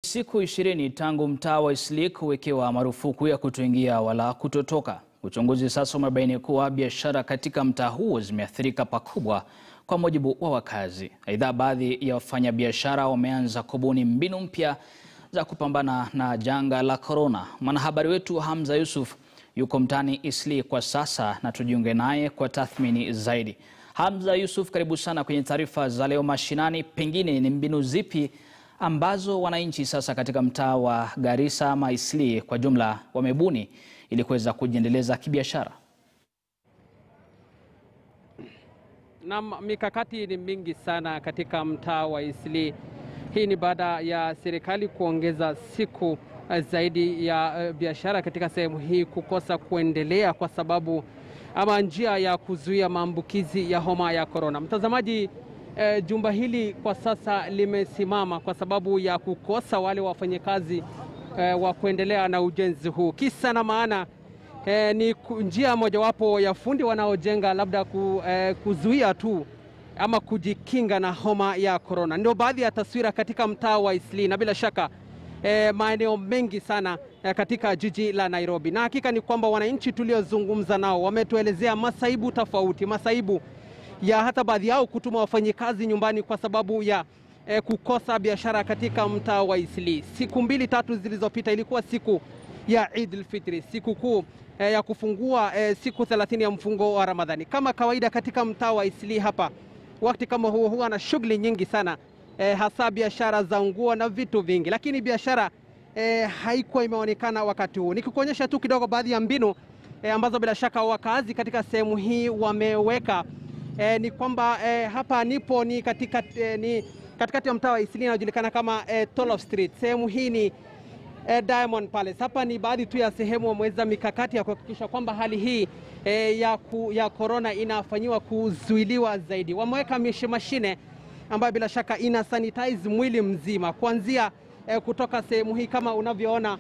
siku ishirini tangu mtaa wa Eastleigh kuwekewa marufuku ya kutoingia wala kutotoka. Uchunguzi sasa umebaini kuwa biashara katika mtaa huo zimeathirika pakubwa kwa mujibu wa wakazi. Aidha, baadhi ya wafanyabiashara wameanza kubuni mbinu mpya za kupambana na janga la korona. Mwanahabari wetu Hamza Yusuf yuko mtaani Eastleigh kwa sasa na tujiunge naye kwa tathmini zaidi. Hamza Yusuf, karibu sana kwenye taarifa za leo mashinani. Pengine ni mbinu zipi ambazo wananchi sasa katika mtaa wa Garissa ama Eastleigh kwa jumla wamebuni ili kuweza kujiendeleza kibiashara? Naam, mikakati ni mingi sana katika mtaa wa Eastleigh. Hii ni baada ya serikali kuongeza siku zaidi ya biashara katika sehemu hii kukosa kuendelea kwa sababu ama njia ya kuzuia maambukizi ya homa ya korona. Mtazamaji, eh, jumba hili kwa sasa limesimama kwa sababu ya kukosa wale wafanyakazi eh, wa kuendelea na ujenzi huu. Kisa na maana eh, ni njia mojawapo ya fundi wanaojenga labda ku, eh, kuzuia tu ama kujikinga na homa ya korona. Ndio baadhi ya taswira katika mtaa wa Eastleigh na bila shaka E, maeneo mengi sana e, katika jiji la Nairobi, na hakika ni kwamba wananchi tuliozungumza nao wametuelezea masaibu tofauti, masaibu ya hata baadhi yao kutuma wafanyikazi nyumbani kwa sababu ya e, kukosa biashara katika mtaa wa Eastleigh. Siku mbili tatu zilizopita ilikuwa siku ya Eid al-Fitr, siku kuu e, ya kufungua e, siku 30 ya mfungo wa Ramadhani. Kama kawaida katika mtaa wa Eastleigh hapa, wakati kama huo huwa na shughuli nyingi sana E, hasa biashara za nguo na vitu vingi, lakini biashara e, haikuwa imeonekana wakati huu. Nikikuonyesha tu kidogo baadhi ya mbinu e, ambazo bila shaka wakazi katika sehemu hii wameweka e, ni kwamba e, hapa nipo ni katika, e, ni katikati ya mtaa wa Eastleigh inayojulikana kama e, Tolof Street. Sehemu hii ni e, Diamond Palace. Hapa ni baadhi tu ya sehemu wameweza mikakati ya kuhakikisha kwamba hali hii e, ya, ku, ya korona inafanyiwa kuzuiliwa zaidi. Wameweka mashine ambayo bila shaka ina sanitize mwili mzima kuanzia eh, kutoka sehemu hii kama unavyoona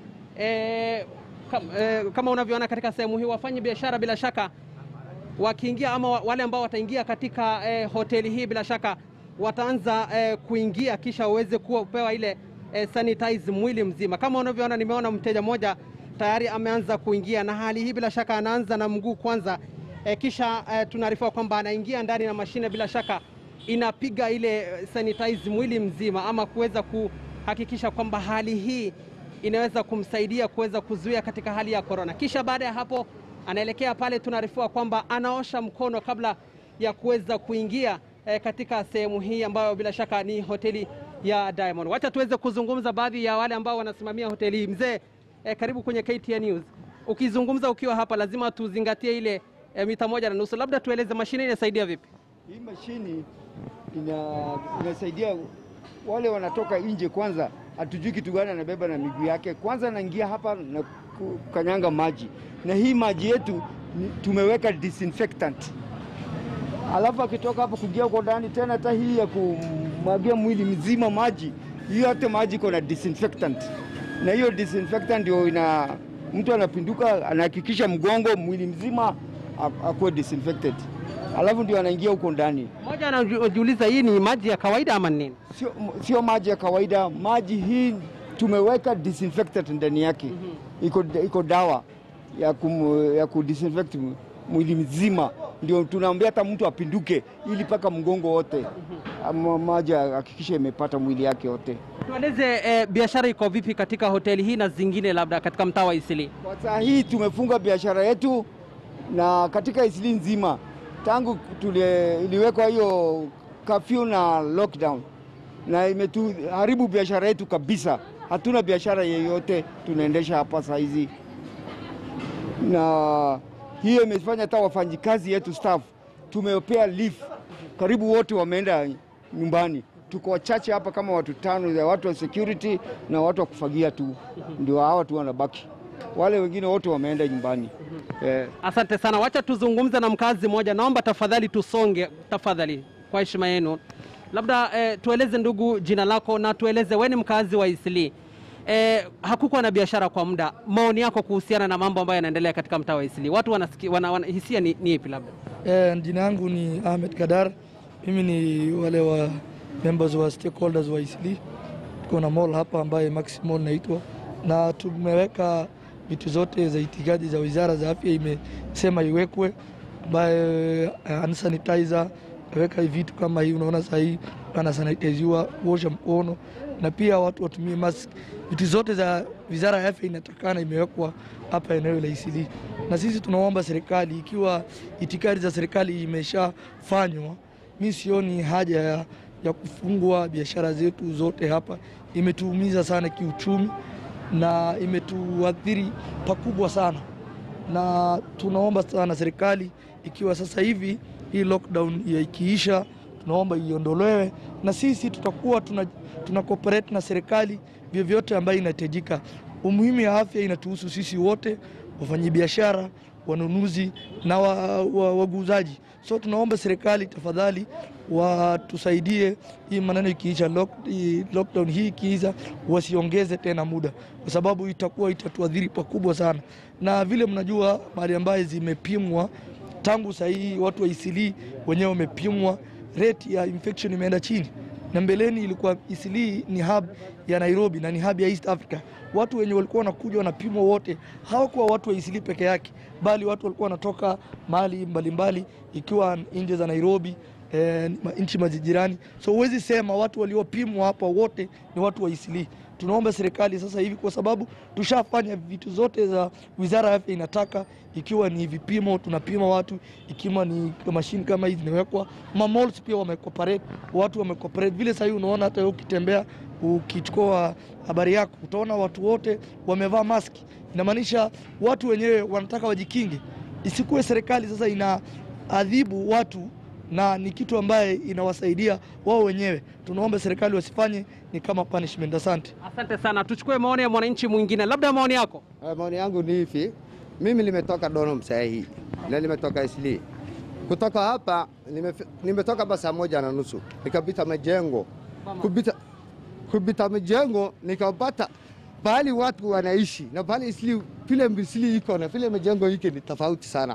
eh, kam, eh, kama unavyoona katika sehemu hii, wafanya biashara bila shaka wakiingia ama wale ambao wataingia katika eh, hoteli hii bila shaka wataanza eh, kuingia kisha waweze kupewa ile eh, sanitize mwili mzima. Kama unavyoona, nimeona mteja mmoja tayari ameanza kuingia, na hali hii bila shaka anaanza na mguu kwanza eh, kisha eh, tunaarifiwa kwamba anaingia ndani na mashine bila shaka inapiga ile sanitize mwili mzima ama kuweza kuhakikisha kwamba hali hii inaweza kumsaidia kuweza kuzuia katika hali ya korona. Kisha baada ya hapo anaelekea pale, tunaarifiwa kwamba anaosha mkono kabla ya kuweza kuingia eh, katika sehemu hii ambayo bila shaka ni hoteli ya Diamond. Wacha tuweze kuzungumza baadhi ya wale ambao wanasimamia hoteli hii. Mzee eh, karibu kwenye KTN News. Ukizungumza ukiwa hapa, lazima tuzingatie ile eh, mita moja na nusu. Labda tueleze mashine inasaidia vipi? Hii mashini ina, inasaidia wale wanatoka nje. Kwanza hatujui kitu gani anabeba na miguu yake, kwanza anaingia hapa na kukanyanga maji, na hii maji yetu tumeweka disinfectant, alafu akitoka hapo kuingia huko ndani tena, hata hii ya kumwagia mwili mzima maji, hiyo yote maji iko na disinfectant, na hiyo disinfectant ndio ina mtu anapinduka, anahakikisha mgongo mwili mzima akuwe disinfected alafu ndio anaingia huko ndani. Mmoja anajiuliza hii ni maji ya kawaida ama nini? Sio, sio maji ya kawaida. Maji hii tumeweka disinfectant ndani yake. mm -hmm. Iko, iko dawa ya, kum, ya kudisinfect mwili mzima, ndio tunaambia hata mtu apinduke ili mpaka mgongo wote. mm -hmm. Maji hakikisha imepata mwili yake wote. Tueleze eh, biashara iko vipi katika hoteli hii na zingine labda katika mtaa wa Eastleigh? Kwa saa hii tumefunga biashara yetu na katika Eastleigh nzima tangu tule iliwekwa hiyo kafyu na lockdown, na imetuharibu biashara yetu kabisa. Hatuna biashara yeyote tunaendesha hapa saa hizi, na hiyo imefanya hata wafanyikazi yetu staff tumepea leave, karibu wote wameenda nyumbani. Tuko wachache hapa kama watu tano, ya watu wa security na watu wa kufagia tu, ndio hawa tu wanabaki wale wengine wote wameenda nyumbani. mm -hmm. yeah. Asante sana, wacha tuzungumze na mkazi mmoja. Naomba tafadhali tusonge, tafadhali kwa heshima yenu. Labda eh, tueleze ndugu, jina lako na tueleze wewe ni mkazi wa Eastleigh. Eh, hakukuwa na biashara kwa muda, maoni yako kuhusiana na mambo ambayo yanaendelea katika mtaa wa Eastleigh, watu wanasikia, wana, wana, hisia ni, ni ipi? Labda eh, jina yangu ni Ahmed Kadar, mimi ni wale wa members wa stakeholders wa Eastleigh tuko na mall hapa ambaye Maxi Mall inaitwa, na tumeweka vitu zote za itikadi za wizara za afya imesema iwekwe, ambaye uh, hand sanitizer weka vitu kama hii, unaona saa hii anasanitiziwa, kuosha mkono na pia watu watumie mask. Vitu zote za wizara ya afya inatakana imewekwa hapa eneo la Isili, na sisi tunaomba serikali, ikiwa itikadi za serikali imeshafanywa, mi sioni haja ya, ya kufungwa biashara zetu zote hapa. Imetuumiza sana kiuchumi na imetuathiri pakubwa sana, na tunaomba sana serikali, ikiwa sasa hivi hii lockdown ya ikiisha, tunaomba iondolewe, na sisi tutakuwa tuna, tuna cooperate na serikali vyovyote ambayo inahitajika. Umuhimu ya afya inatuhusu sisi wote, wafanyabiashara, wanunuzi na waguzaji wa, wa so tunaomba serikali tafadhali watusaidie hii maneno ikiisha, lock, lockdown hii ikiisha, wasiongeze tena muda, kwa sababu itakuwa itatuadhiri pakubwa sana, na vile mnajua mali ambaye zimepimwa tangu saa hii watu wa Isili wenyewe wamepimwa, rate ya infection imeenda chini, na mbeleni ilikuwa Isili ni hub ya Nairobi na ni hub ya East Africa. Watu wenye walikuwa wanakuja wanapimwa wote hawakuwa watu wa Isili peke yake, bali watu walikuwa wanatoka mahali mbalimbali, ikiwa nje za Nairobi eh, nchi majirani. So huwezi sema watu waliopimwa hapa wote ni watu wa Isili. Tunaomba serikali sasa hivi, kwa sababu tushafanya vitu zote za wizara ya afya inataka, ikiwa ni vipimo tunapima watu, ikiwa ni mashine kama hizi zimewekwa, ma malls pia wamecooperate, watu wamecooperate. Vile sasa hivi unaona hata ukitembea ukichukua habari yako utaona watu wote wamevaa maski, inamaanisha watu wenyewe wanataka wajikinge, isikuwe serikali sasa inaadhibu watu na ni kitu ambaye inawasaidia wao wenyewe. Tunaomba serikali wasifanye ni kama punishment. Asante, asante sana. Tuchukue maoni ya mwananchi mwingine, labda maoni yako. Uh, maoni yangu ni hivi, mimi nimetoka Donom saa hii na nimetoka Isli. Kutoka hapa nime, nimetoka hapa saa moja na nusu nikapita majengo kupita, kupita majengo nikapata pahali watu wanaishi na pahali Isli vile Isli iko na vile majengo hiki ni tofauti sana.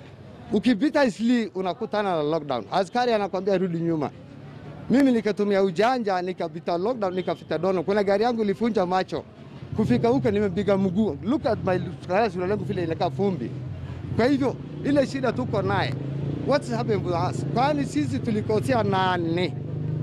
Ukipita Isli unakutana na lockdown, askari anakwambia rudi nyuma. Mimi nikatumia ujanja nikapita lockdown, nikafita Dono. Kuna gari yangu ilifunja macho kufika huko, nimepiga mguu. Look at my sura langu vile inakaa fumbi. Kwa hivyo ile shida tuko naye, what's happening with us? Kwani sisi tulikosea nani?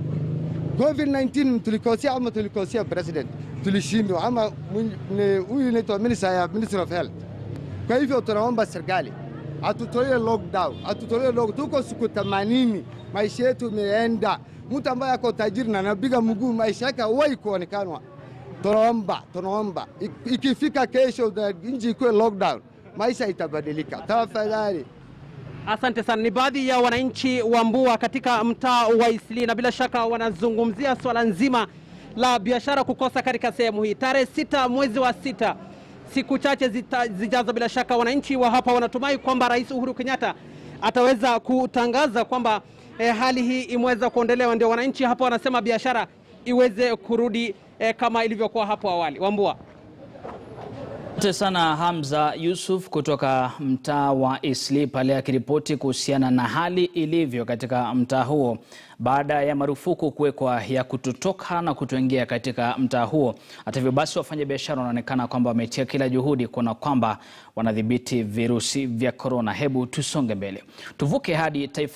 COVID-19 tulikosea ama tulikosea president? Tulishindwa ama huyu inaitwa minister ya Ministry of Health? Kwa hivyo tunaomba serikali atutolee lockdown, atutolee lockdown. Tuko siku 80, maisha yetu imeenda. Mtu ambaye ako tajiri na anapiga mguu, maisha yake hawai kuonekanwa. Tunaomba, tunaomba ikifika kesho nchi ikuwe lockdown, maisha itabadilika. Tafadhali. Asante sana. Ni baadhi ya wananchi wa Mbua katika mtaa wa Isli, na bila shaka wanazungumzia swala nzima la biashara kukosa katika sehemu hii. Tarehe sita mwezi wa sita siku chache zita, zijazo, bila shaka wananchi wa hapa wanatumai kwamba Rais Uhuru Kenyatta ataweza kutangaza kwamba eh, hali hii imeweza kuondolewa, ndio wananchi hapa wanasema biashara iweze kurudi eh, kama ilivyokuwa hapo awali. Wambua. Asante sana Hamza Yusuf kutoka mtaa wa Isli pale akiripoti kuhusiana na hali ilivyo katika mtaa huo baada ya marufuku kuwekwa ya kutotoka na kutoingia katika mtaa huo. Hata hivyo basi, wafanyabiashara wanaonekana kwamba wametia kila juhudi kuona kwamba wanadhibiti virusi vya korona. Hebu tusonge mbele, tuvuke hadi taifa